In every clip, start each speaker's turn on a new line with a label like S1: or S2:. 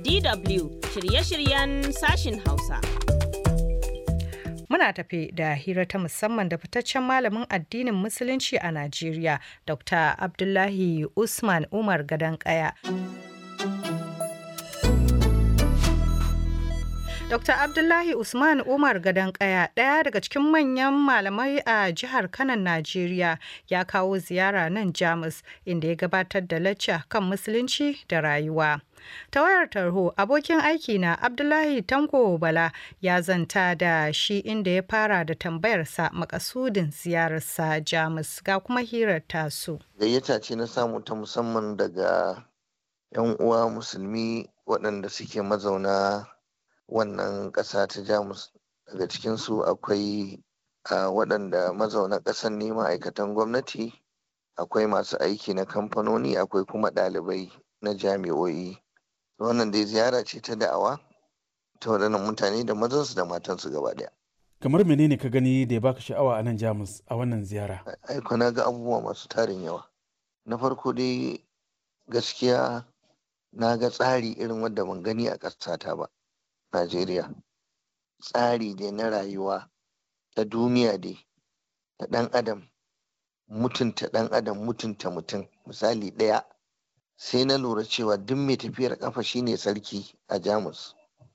S1: DW shirye-shiryen sashin Hausa.
S2: Muna tafi da hira ta musamman da fitaccen malamin addinin Musulunci a Najeriya, Dr. Abdullahi Usman Umar Gadankaya. Dr. Abdullahi Usman Umar Gadankaya, ɗaya daga cikin manyan malamai a jihar Kanan Najeriya, ya kawo ziyara nan Jamus inda ya gabatar da lacca kan musulunci da rayuwa. Ta wayar tarho, abokin aiki na Abdullahi Tanko Bala ya zanta da shi inda ya fara da tambayarsa makasudin ziyararsa Jamus ga kuma hirar tasu.
S3: Gayyata ce na samu ta musamman daga 'yan uwa musulmi waɗanda suke mazauna wannan ƙasa ta jamus daga cikinsu akwai waɗanda mazauna ƙasar ne ma'aikatan gwamnati akwai masu aiki na kamfanoni akwai kuma ɗalibai na jami'o'i wannan dai ziyara ce ta da'awa ta waɗannan mutane da mazansu da matansu gaba ɗaya
S4: kamar menene ka gani da ya baka sha'awa a nan jamus a wannan ziyara
S3: aiko na ga abubuwa masu tarin yawa na farko dai gaskiya na ga tsari irin wanda ban gani a ƙasata ba Najeriya tsari dai na rayuwa ta duniya dai ta ɗan adam mutunta ɗan adam mutunta mutum misali ɗaya sai na lura cewa duk mai tafiyar ƙafa shine sarki a jamus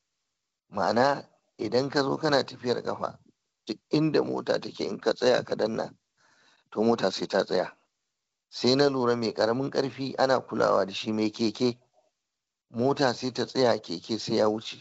S3: ma'ana idan ka zo kana tafiyar ƙafa duk inda mota take in ka tsaya ka danna to mota sai ta tsaya sai na lura mai ƙaramin ƙarfi ana kulawa da shi mai keke mota sai ta tsaya keke sai ya wuce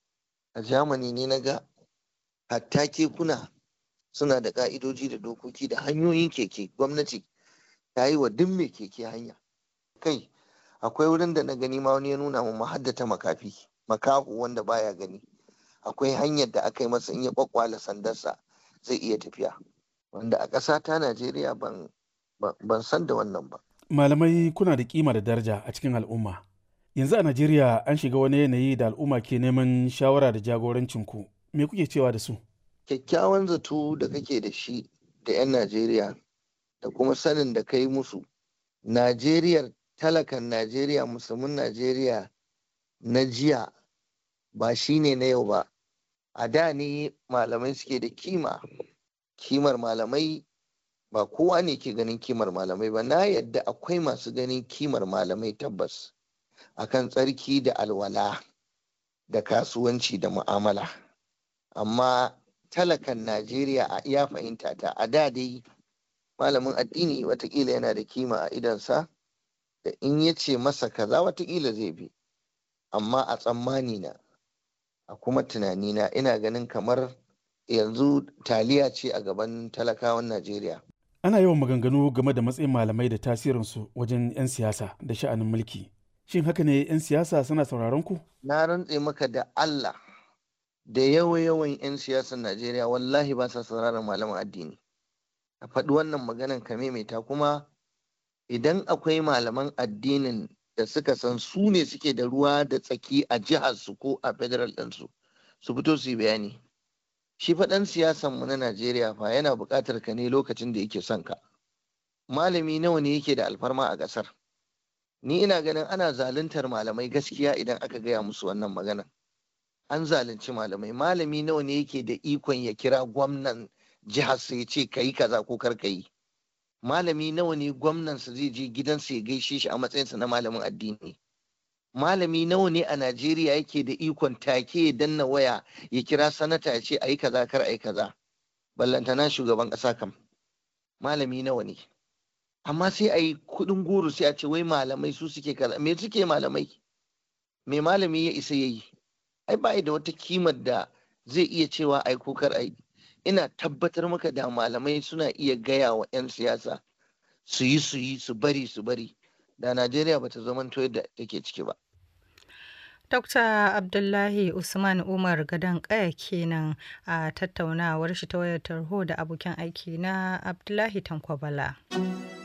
S3: a Germany ne na ga hatta kekuna suna da ka'idoji da dokoki da hanyoyin keke gwamnati ta yi wa duk mai keke hanya kai akwai wurin da na gani ma wani ya nuna mu mahaddata makafi makahu wanda baya gani akwai hanyar da aka yi masa in ya kwakwala sandarsa zai iya tafiya wanda a ƙasa ta Najeriya ban ban san da wannan ba
S4: malamai kuna da kima da daraja a cikin al'umma yanzu a Najeriya an shiga wani yanayi da al'umma ke neman shawara da jagorancin ku me kuke cewa da su
S3: kyakkyawan zato da kake da shi da 'yan Najeriya da kuma sanin da kai musu Najeriya talakan Najeriya musulmin Najeriya na jiya ba shi ne na yau ba a da ne malamai suke da kima kimar malamai ba kowa ne ke ganin kimar malamai ba na yadda akwai masu ganin kimar malamai tabbas akan tsarki da alwala da kasuwanci da mu'amala amma talakan najeriya a iya fahimta ta a da dai malamin addini watakila yana da kima a idansa da in ya ce masa kaza watakila zai bi amma a tsammani na a kuma tunanina ina ganin kamar yanzu taliya ce a gaban talakawan najeriya
S4: ana yawan maganganu game da matsayin malamai da tasirinsu wajen 'yan siyasa da sha'anin mulki Shin haka ne 'yan siyasa suna sauraron ku?
S3: Na rantse maka da Allah da yawa-yawan 'yan siyasar Najeriya wallahi ba sa sauraron malaman addini. A faɗi wannan maganan ka maimaita kuma idan akwai malaman addinin da suka san su ne suke da ruwa da tsaki a jihar su ko a federal ɗinsu su fito su yi bayani. Shi faɗan siyasan mu na Najeriya fa yana buƙatar ka ne lokacin da yake son ka. Malami nawa ne yake da alfarma a ƙasar? ni ina ganin ana zaluntar malamai gaskiya idan aka gaya musu wannan magana an zalunci malamai malami nawa ne yake da ikon ya kira gwamnan jihar sa ya ce kayi kaza ko kar yi malami nawa ne gwamnan sa zai je gidansa ya gaishe shi a matsayinsa na malamin addini malami nawa ne a najeriya yake da ikon take ya danna waya ya kira sanata ya ce ayi kaza kar ayi kaza ballantana shugaban ƙasa kam malami nawa ne amma sai a yi kuɗin goro sai a ce wai malamai su suke kaza me suke malamai me malami ya isa ya yi ai ba da wata kimar da zai iya cewa ai ko kar ai ina tabbatar maka da malamai suna iya gaya wa 'yan siyasa su yi su yi su bari su bari da najeriya bata zama yadda take ciki ba
S2: Dr. Abdullahi Usman Umar Gadon Kaya kenan a tattaunawar shi ta wayar tarho da abokin aiki na Abdullahi Tankwabala.